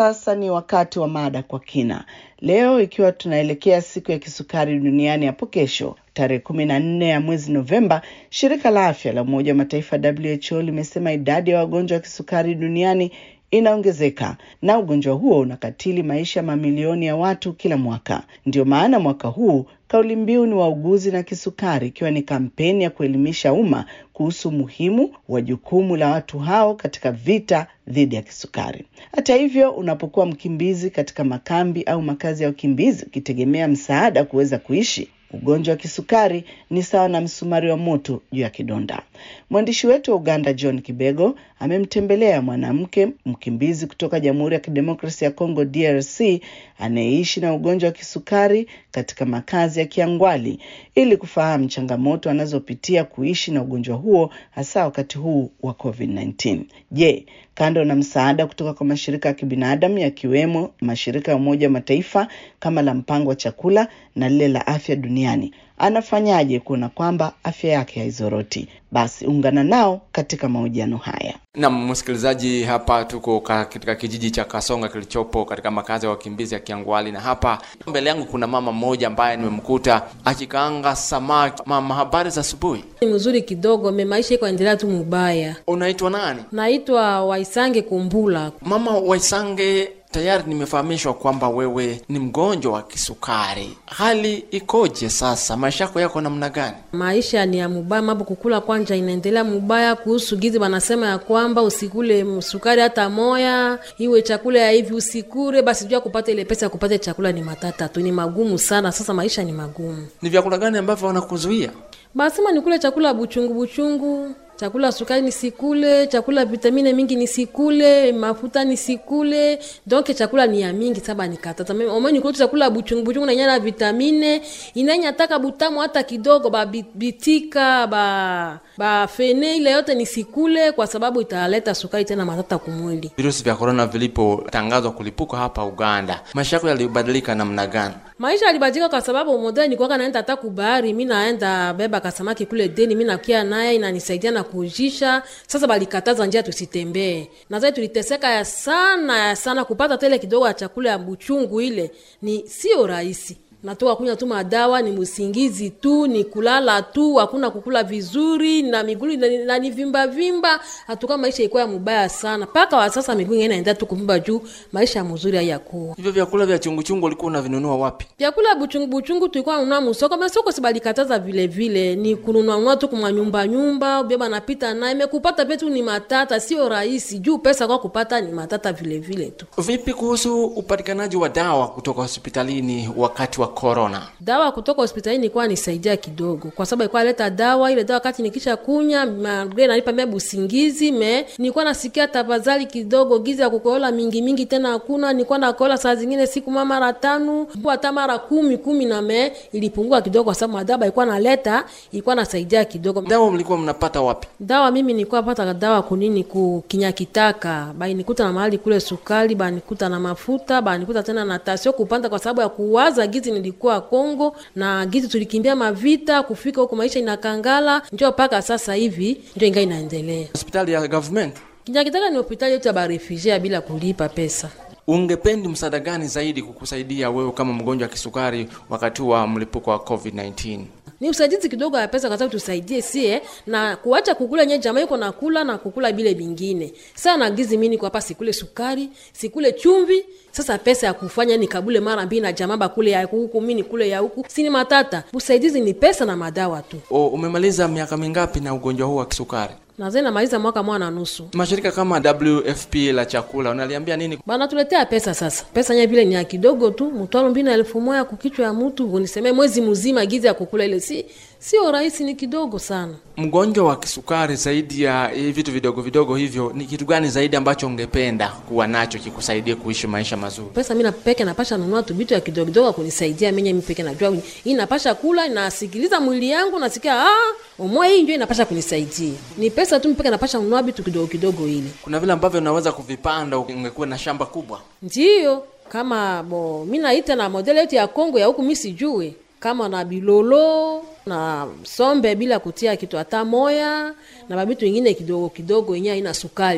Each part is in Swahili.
sasa ni wakati wa mada kwa kina. Leo ikiwa tunaelekea siku ya kisukari duniani hapo kesho tarehe kumi na nne ya mwezi Novemba, shirika la afya la Umoja wa Mataifa WHO limesema idadi ya wagonjwa wa kisukari duniani inaongezeka na ugonjwa huo unakatili maisha ya mamilioni ya watu kila mwaka. Ndio maana mwaka huu kauli mbiu ni wauguzi na kisukari, ikiwa ni kampeni ya kuelimisha umma kuhusu umuhimu wa jukumu la watu hao katika vita dhidi ya kisukari. Hata hivyo, unapokuwa mkimbizi katika makambi au makazi ya wakimbizi ukitegemea msaada kuweza kuishi, ugonjwa wa kisukari ni sawa na msumari wa moto juu ya kidonda. Mwandishi wetu wa Uganda John Kibego amemtembelea mwanamke mkimbizi kutoka Jamhuri ya Kidemokrasia ya Kongo DRC anayeishi na ugonjwa wa kisukari katika makazi ya Kiangwali ili kufahamu changamoto anazopitia kuishi na ugonjwa huo hasa wakati huu wa COVID-19. Je, kando na msaada kutoka kwa mashirika ya kibinadamu yakiwemo mashirika ya Umoja wa Mataifa kama la mpango wa chakula na lile la afya duniani, anafanyaje kuona kwamba afya yake haizoroti? Basi ungana nao katika mahojiano haya. Naam, msikilizaji, hapa tuko katika kijiji cha Kasonga kilichopo katika makazi ya wakimbizi ya Kiangwali, na hapa mbele yangu kuna mama mmoja ambaye nimemkuta akikaanga samaki. Mama, habari za asubuhi? Ni mzuri kidogo, me maisha iko endelea tu mubaya. Unaitwa nani? Naitwa Waisange Kumbula. Mama Waisange, tayari nimefahamishwa kwamba wewe ni mgonjwa wa kisukari. Hali ikoje sasa? Maisha yako yako namna gani? Maisha ni ya mubaya, mambo kukula kwanja inaendelea mubaya. Kuhusu gizi wanasema ya kwamba usikule sukari hata moya, iwe chakula ya hivi usikure, basi jua kupata ile pesa ya kupata chakula ni matata tu, ni magumu sana. Sasa maisha ni magumu. Ni vyakula gani ambavyo wanakuzuia? Basema nikule chakula buchungu buchungu chakula sukari nisikule, chakula vitamine mingi nisikule, mafuta nisikule. Donc chakula ni ya mingi saba nikatata. Mimi omwe nikule chakula buchungu buchungu na nyana vitamine, inanya taka butamu hata kidogo ba bitika ba ba fene ile yote nisikule kwa sababu italeta sukari tena matata kumwili. Virusi vya corona vilipotangazwa kulipuka hapa Uganda, maisha yako yalibadilika namna gani? Maisha yalibadilika kwa sababu modeli nilikuwa naenda hata kubahari, mimi naenda beba kasamaki kule deni, mimi nakia naye inanisaidia na kujisha. Sasa balikataza njia tusitembee, na sasa tuliteseka ya sana ya sana kupata tele kidogo ya chakula ya buchungu, ile ni sio rahisi natoka kunywa tu madawa, ni msingizi tu, ni kulala tu, hakuna kukula vizuri na miguu na ni vimba vimba. Hatuka maisha ikuwa mubaya sana mpaka wa sasa, miguu inaenda tu kuvimba juu maisha mzuri hayakuwa. Hivyo vyakula vya chungu chungu ulikuwa unavinunua wapi? Vyakula buchungu buchungu tulikuwa ununua msoko, mas soko sibalikataza vile vile, ni kununua nunua tu kwa nyumba nyumba, beba napita naye mekupata petu ni matata, sio rahisi juu pesa kwa kupata ni matata vile vile tu. Vipi kuhusu upatikanaji wa dawa kutoka hospitalini wakati wa corona? Dawa kutoka hospitalini ilikuwa nisaidia kidogo, kwa sababu ilikuwa leta dawa ile dawa, wakati nikisha kunya magre nalipa mimi busingizi me nilikuwa nasikia tafadhali kidogo, giza ya kukohola mingi mingi tena hakuna. Nilikuwa nakohola saa zingine siku mama mara tano hata mara kumi kumi, na me ilipungua kidogo, kwa sababu madawa ilikuwa naleta ilikuwa nasaidia kidogo. Dawa mlikuwa mnapata wapi? Dawa mimi nilikuwa pata dawa kunini ku kinyakitaka, banikuta na mahali kule sukari, banikuta na mafuta, banikuta tena na tasio kupanda, kwa sababu ya kuwaza gizi nilikuwa Kongo na gizi tulikimbia mavita kufika huko, maisha inakangala, ndio mpaka sasa hivi ndio inga inaendelea. Hospitali ya government Kinyakitaka ni hospitali yote ya barefugee bila kulipa pesa. Ungependi msaada gani zaidi kukusaidia wewe kama mgonjwa wa kisukari wakati wa mlipuko wa COVID-19? Ni usaidizi kidogo ya pesa, kwa sababu tusaidie sie na kuacha kukula nye jamaa iko nakula na kukula bile bingine. Sasa na gizi mimi niko hapa, sikule sukari, sikule chumvi. Sasa pesa ya kufanya ni kabule mara mbili na jamaa bakule ya huku, mimi nikule ya huku, sini matata. Usaidizi ni pesa na madawa tu. O, umemaliza miaka mingapi na ugonjwa huu wa kisukari? Nazai namaliza mwaka mmoja na nusu. Mashirika kama WFP la chakula unaliambia nini? Bana tuletea pesa sasa. Pesa nye vile ni ya kidogo tu, mtwalo mbili na elfu moja kukichwa ya mtu, unisemee mwezi mzima gizi ya kukula ile si sio rahisi, ni kidogo sana. Mgonjwa wa kisukari, zaidi ya hivi vitu vidogo vidogo hivyo, ni kitu gani zaidi ambacho ungependa kuwa nacho kikusaidie kuishi maisha mazuri? Pesa mimi napeke napasha nunua tu vitu ya kidogo kidogo kunisaidia mimi mimi peke najua hii napasha kula, nasikiliza mwili yangu, nasikia ah, umoja hii ndio inapasha kunisaidia. Ni pesa tu mpeke napasha nunua vitu kidogo kidogo ile. Kuna vile ambavyo unaweza kuvipanda ungekuwa na shamba kubwa. Ndio, kama bo mimi naita na model yetu ya Kongo ya huku mimi sijui kama na bilolo na sombe bila kutia kitu hata moya na babitu ingine kidogo kidogo yenyewe haina sukari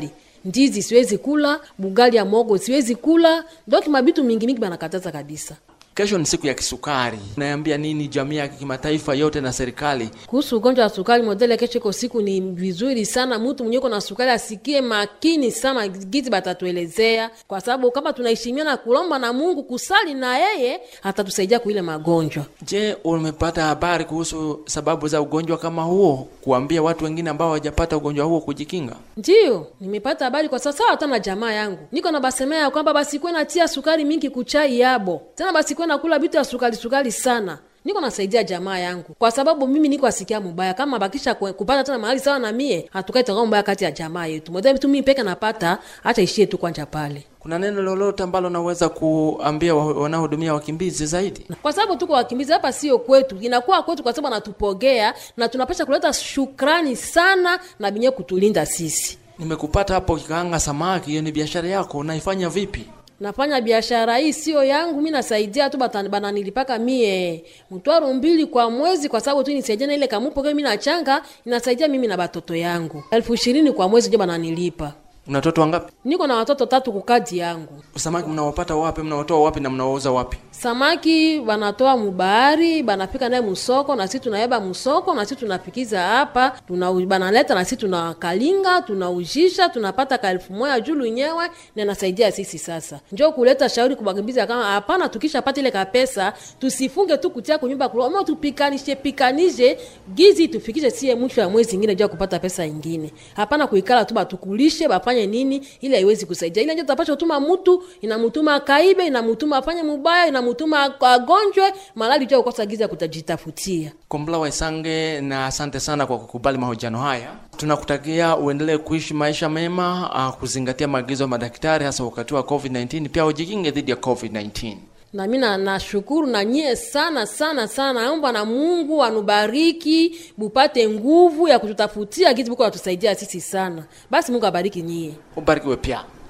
ndizi siwezi kula bugali ya mogo siwezi kula donc mabitu mingi mingi banakataza kabisa Kesho ni siku ya kisukari, naambia nini jamii ya kimataifa yote na serikali? kuhusu ugonjwa wa sukari modele kesho iko siku ni vizuri sana mtu mwenye uko na sukari asikie makini sana gizi batatuelezea kwa sababu kama tunaheshimia na kulomba na mungu kusali na yeye atatusaidia kuile magonjwa Je, umepata habari kuhusu sababu za ugonjwa kama huo, kuambia watu wengine ambao hawajapata ugonjwa huo kujikinga? ndiyo nimepata habari kwa sasa hata na jamaa yangu niko na basemea ya kwamba basikuwe natia sukari mingi kuchai yabo tena basikuwe nakula vitu ya sukari sukari sana niko nasaidia jamaa yangu kwa sababu mimi niko asikia mubaya kama bakisha kwe- kupata tena mahali sawa na mie hatukai tanga mbaya kati ya jamaa yetu moja tu mimi peke napata acha ishie tu kwanja pale Kuna neno lolote ambalo naweza kuambia wa- wanaohudumia wakimbizi zaidi? kwa sababu tuko wakimbizi hapa sio kwetu inakuwa kwetu kwa sababu anatupogea na tunapasha kuleta shukrani sana na binye kutulinda sisi Nimekupata hapo kikaanga samaki, hiyo ni biashara yako, unaifanya vipi? nafanya biashara hii sio yangu mi nasaidia tu bata- bananilipaka mie mtwaro mbili kwa mwezi kwa sababu tu nisaidia na ile kamupoke mi nachanga inasaidia mimi na batoto yangu elfu ishirini kwa mwezi ndio bananilipa Una watoto wangapi? niko na watoto tatu kukadi yangu Samaki mnawapata wapi? Mnawatoa wapi na mnawauza wapi? samaki banatoa mubahari banapika naye musoko na sisi tunayeba musoko na sisi tunapikiza hapa tuna banaleta na sisi tunakalinga tunaujisha tunapata ka elfu moja julu nyewe na inasaidia sisi sasa njo kuleta shauri kubakimbiza kama hapana tukishapata ile kapesa tusifunge tu kutia kunyumba kuloma tupikanishe pikanishe gizi tufikishe sie mwisho ya mwezi ingine jua kupata pesa ingine hapana kuikala tu batukulishe bafanye nini ili haiwezi kusaidia ile njo tutapasha kutuma mtu inamutuma kaibe inamutuma afanye mubaya inamutuma agonjwe malali jua kukosa giza kutajitafutia Kombla Waisange, na asante sana kwa kukubali mahojiano haya. Tunakutakia uendelee kuishi maisha mema, uh, kuzingatia maagizo ya madaktari, hasa wakati wa COVID-19. Pia ujikinge dhidi ya COVID-19. na mi na- nashukuru na nyie sana sana sana naomba na mungu anubariki bupate nguvu ya kututafutia kitu buko natusaidia sisi sana basi mungu abariki nyie Ubarikiwe pia.